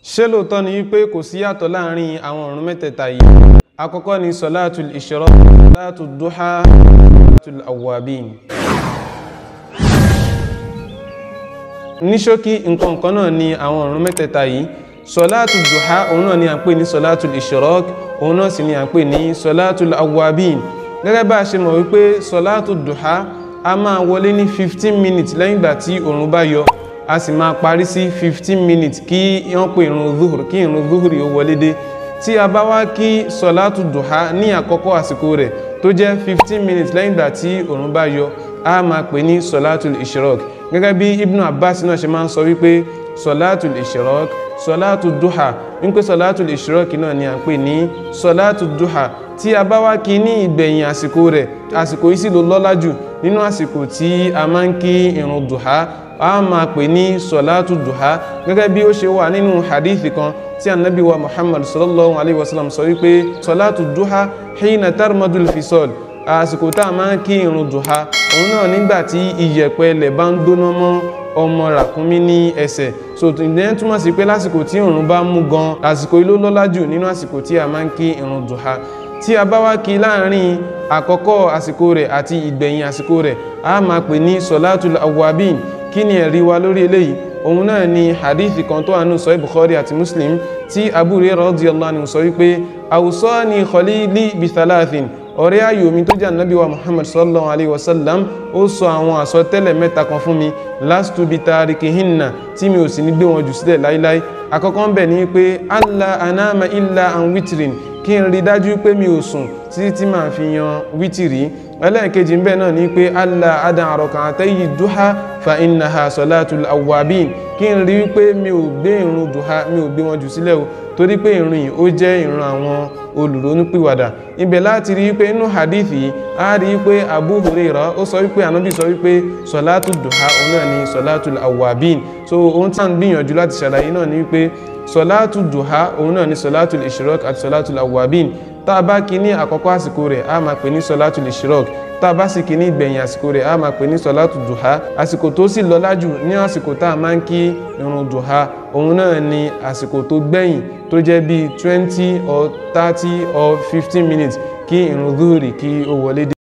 ṣé lóòótọ́ ni wípé kò sí yàtọ̀ láàrin àwọn ọ̀run mẹ́tẹ̀ẹ̀ta yìí àkọ́kọ́ ni sọláàtul ìṣọ́rọ́ sọláàtul dúhá sọláàtul awwabin ní ṣókí nǹkan kan náà ni àwọn ọ̀run mẹ́tẹ̀ẹ̀ta yìí sọláàtul dúhá òun náà ni à ń pè ní sọláàtul ìṣọ́rọ́ òun náà sì ni à ń pè ní sọláàtul awwabin gẹ́gẹ́ bá a ṣe mọ̀ wípé sọláàtul dúhá a máa wọlé ní fifteen minutes lẹ́yìn ìgbà tí òòrùn bá yọ a sì máa parí sí fifteen minutes kí wọ́n pè irun zuhur kí irun zuhur yóò wọlé dé tí a bá wá kí sọ̀látù dùhá ní àkọ́kọ́ àsìkò rẹ̀ tó jẹ́ fifteen minutes lẹ́yìn ìgbà tí òòrùn bá yọ a máa pè ní sọ̀látù ìṣirọ́k gẹ́gẹ́ bí ibnu abbas náà ṣe máa ń sọ wípé sọ̀látù ìṣirọ́k sọ̀látù dùhá wípé sọ̀látù ìṣirọ́k náà ni à ń pè ní sọ̀látù dùhá tí a bá wá kí ní ìgbẹ̀yìn àsìkò rẹ̀ àsìkò yìí sì ló lọ́lá jù nínú àsìkò tí a máa ń kí irun dùhá a máa pè ní sọ̀látù dùhá gẹ́gẹ́ bí ó ṣe wà nínú hadithi kan tí anabi wa muhammad sallallahu alayhi wa sallam sọ wípé sọ̀látù dùhá hina tarmadul fisol àsìkò tá a máa ń kí irun dùhá òun náà nígbà tí iyẹ̀pẹ̀ ilẹ̀ bá ń gbóná mọ́ ọmọ ràkúnmí ní ẹsẹ̀ so ìdẹ́yẹn túmọ̀ sí pé lásìkò tí òòrùn bá mú gan àsìkò yìí ló lọ́lá jù nínú àsìkò tí a máa ń kí irun dùhá tí a bá wá kí láàrin àkọ́kọ́ àsìkò rẹ̀ àti ìgbẹ̀yìn àsìkò rẹ̀ a máa pè ní sọ̀látùl awwabin kí ni ẹ̀rí wa lórí eléyìí òun náà ni hadithi kan tó àánú sọ Bukhari àti Muslim tí Abu Hurairah radiyallahu anhu sọ wípé awsani khalili bithalathin ọ̀rẹ́ ayò mi tó jẹ́ ànábì wa Muhammad sallallahu alayhi wa sallam ó sọ àwọn àsọtẹ́lẹ̀ mẹ́ta kan fún mi lastu bitarikihinna tí mi ò sì ní gbé wọn jù sílẹ̀ láíláí àkọ́kọ́ ń bẹ̀ ní pé alla anama illa an witrin kí n rí dájú pé mi ò sùn títí tí màá fi yan wítìrí ẹlẹ́ẹ̀kejì ń bẹ̀ náà ní pé alla adan àrọ̀kàn àtẹ́yì dúhá fa innaha salatul awwabin kí n rí pé mi ò gbé ìrun dùhá mi ò gbé wọn jù sílẹ̀ o torí pé ìrun yìí ó jẹ́ ìrun àwọn olùrónúpìwàdà ibẹ̀ láti rí pé inú hadith yìí a rí pé Abu Hurairah ó sọ wípé ànábì sọ wípé sọ̀látù dùhá òun náà ni sọ̀látù awwabin so ohun tí a ń gbìyànjú láti ṣàlàyé náà ni wípé sọ̀látù dùhá òun náà ni sọ̀látù ìṣirọ́k àti sọ̀látù awwabin tá a bá kí ní àkọ́kọ́ àsìkò rẹ̀ a máa pè ní sọ̀látù ìṣirọ́k tá a bá sì kí ní ìgbẹ̀yìn àsìkò rẹ̀ a máa pè ní sọ̀látù dùhá àsìkò tó sì lọ́lá jù ní àsìkò tá a máa ń kí irun dùhá òun náà ni àsìkò tó gbẹ̀yìn tó jẹ́ bíi twenty or thirty or fifteen minutes kí irun dúhùrì kí ó wọlé dé.